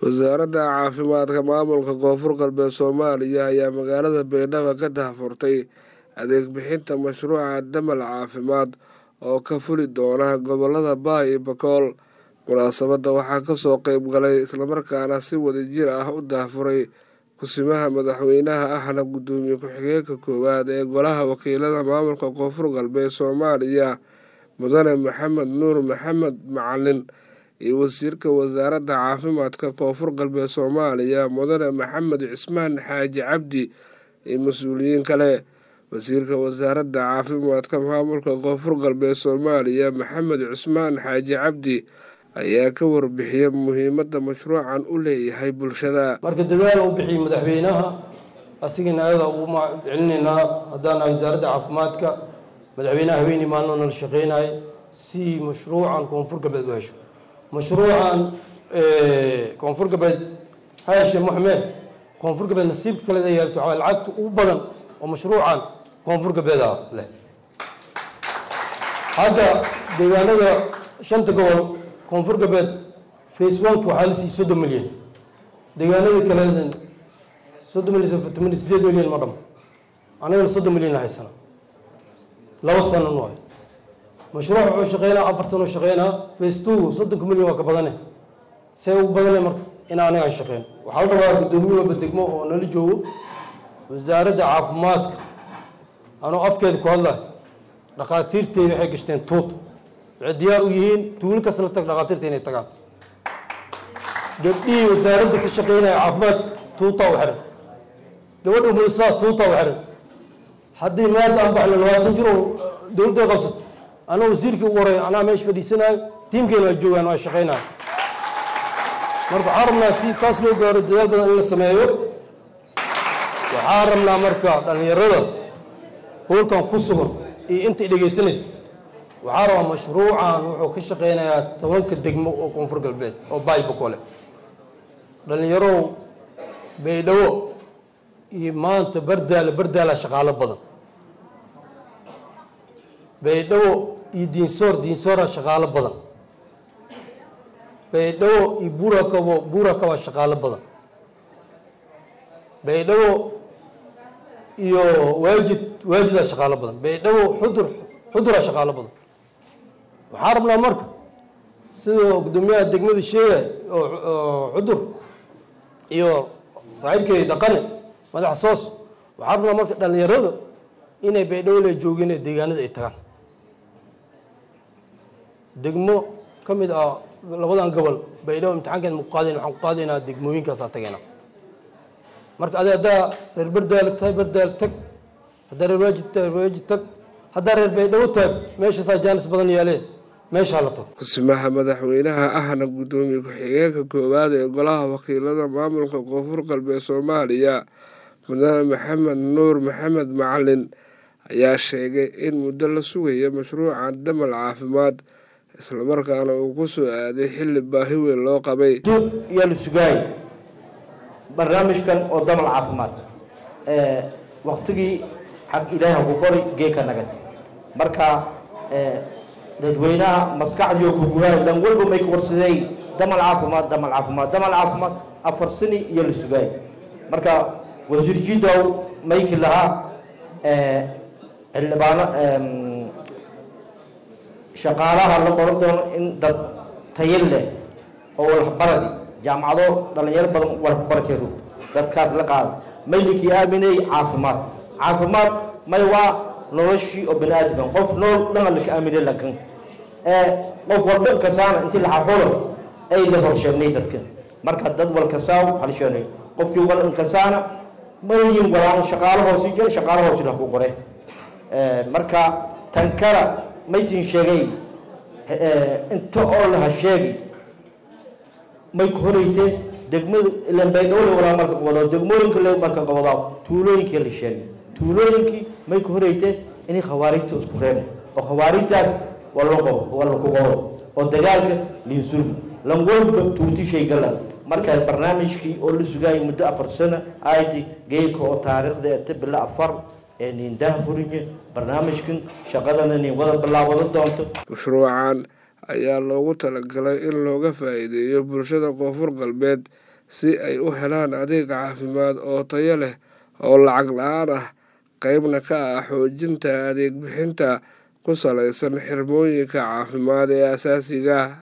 wasaaradda caafimaadka maamulka koonfur galbeed soomaaliya ayaa magaalada baydhabo ka daahfurtay adeeg bixinta mashruuca damal caafimaad oo ka fuli doona gobolada baay iyo bakool munaasabadda waxaa kasoo qeyb galay islamarkaana si wadajir ah u daahfuray kusimaha madaxweynaha ahna guddoomiye ku-xigeenka koowaad ee golaha wakiilada maamulka koonfur galbeed soomaaliya mudane maxamed nuur maxamed macalin iyo wasiirka wasaaradda caafimaadka koonfur galbeed soomaaliya mudane maxamed cismaan xaaji cabdi iyo mas-uuliyiin kale wasiirka wasaaradda caafimaadka maamulka koonfur galbeed soomaaliya maxamed cismaan xaaji cabdi ayaa ka warbixiyay muhiimadda mashruucan u leeyahay bulshada marka dadaal u bixiyey madaxweynaha asigana ayada ugu celinaynaa haddaan nahay wasaaradda caafimaadka madaxweynaha haweeney maalino nala shaqeynaya si mashruucan koonfur galbeed u hesho mashruucan koonfur galbeed ha heshe maxmed koonfur galbeed nasiibka kale ay yeelto waxaa lacagta ugu badan oo mashruucan koonfur galbeeda leh hadda deegaanada shanta gobol koonfur galbeed face oneka waxaa la siiyey soddon milyan deegaanadii kale soddon milyan afartan sideed milyan ma dham anagana soddon milyan haysana laba sano nu hay mashruuc wuxuu shaqeynaa afar sano shaqeynaa face two soddonka milyan waa ka badane see ugu badane marka in anagaan shaqeyn waxaa la rabaa guddoomiye walba degmo oo nala joogo wasaaradda caafimaadka anoo afkeeda ku hadlay dhakhaatiirteeda waxay gashteen tuut waxay diyaar u yihiin tuulo kas la tag dhakhaatiirta inay tagaan gabdhihii wasaaradda ka shaqeynaya caafimaadka tuutaa u xiran gabadha umulisaa tuutaa u xiran haddii maanta aan baxno labaatan jir oo dowladda qabsato anaa wasiirkii ugu horeeya anaa meesha fadhiisanayo tiimkeena waa joogaan waa shaqeynayo marka waxaan rabnaa si taas loo gaaro dadaal badan in la sameeyo waxaan rabnaa marka dhallinyarada hoolkan ku sugan iyo intay dhegaysanaysa waxaa rabaa mashruucan wuxuu ka shaqeynayaa tobanka degmo oo koonfur galbeed oo baybakole dhallinyarow baydhabo iyo maanta bardaala bardaala shaqaalo badan baydhabo iyo diinsoor diinsoora shaqaalo badan baydhabo iyo buurakabo buurakaba shaqaalo badan baydhabo iyo waajid waajidaa shaqaalo badan baydhabo xudur xuduraa shaqaalo badan waxaa rabnaa marka sidoo guddoomiyaha degmada sheegay oo xudur iyo saaxiibkay dhaqane madaxa soos waxaa rabnaa marka dhallinyarada inay baydhabo le joogeen ee deegaanada ay tagaan degmo ka mid ah labadan gobol baydhabo imtixaankeed maku qaadayn waxaan ku qaadaynaa degmooyinkaasaa tageynaa marka adi haddaa reer bardaal tahay bardaal tag haddaa reer waajid tahay waajid tag haddaa reer baydhabo taag meeshaasaa jaanis badan yaalee meeshaa la tago kusimaha madaxweynaha ahna guddoomiye ku-xigeenka koowaad ee golaha wakiilada maamulka koonfur galbeed soomaaliya mudane maxamed nuur maxamed macalin ayaa sheegay in muddo la sugaya mashruucan damal caafimaad islamarkaana uu ku soo aaday xilli baahi weyn loo qabay yaa la sugaayay barnaamijkan oo damal caafimaad waktigii xag ilaahi ku qori geeka nagad marka dadweynaha maskaxdii oo kuguhaay dhan walba may ka warsadey damal caafimaad damal caafimaad damal caafimaad afar sini iyo la sugaayay marka wasiir jidow mayki lahaa xildhibaano shaqaalaha la qoran doono in dad tayo leh oo waxbaradi jaamacado dhalinyaro badan waxbarateedu dadkaas la qaada maylikii aaminay caafimaad caafimaad may waa noloshii oo bani aadamkan qof nool dhana laka aaminay lakan qof walba kasaana intii laxaxulo ay la horsheegnay dadka marka dad walkasaaw halsheenay qofkii wal inkasaana mayin walaan shaqaalo hoosi jira shaqaalo hoosi la ku qore marka tan kala maysin sheegay inta oo laha sheegi may ku horeytee degmada ilan baydhowle walaa marka qabado degmooyinka le marka qabadaa tuulooyinkii la sheegay tuulooyinkii may ku horeytee inay khawaarijta isku reebay oo khawaarijtaas waa loo qabo waa laku qabo oo dagaalka liinsurbi lan walba tuutishay galan marka barnaamijkii oo la sugaayay muddo afar sano ayti geedka oo taariikhda ee bila afar ee niindaha furinye barnaamijkan shaqadana nin wada bilaawada doonto mashruucan ayaa loogu talagalay in looga faa-iideeyo bulshada koonfur galbeed si ay u helaan adeeg caafimaad oo tayo leh oo lacag la-aan ah qeybna ka ah xoojinta adeeg bixinta ku saleysan xirmooyinka caafimaad ee aasaasiga ah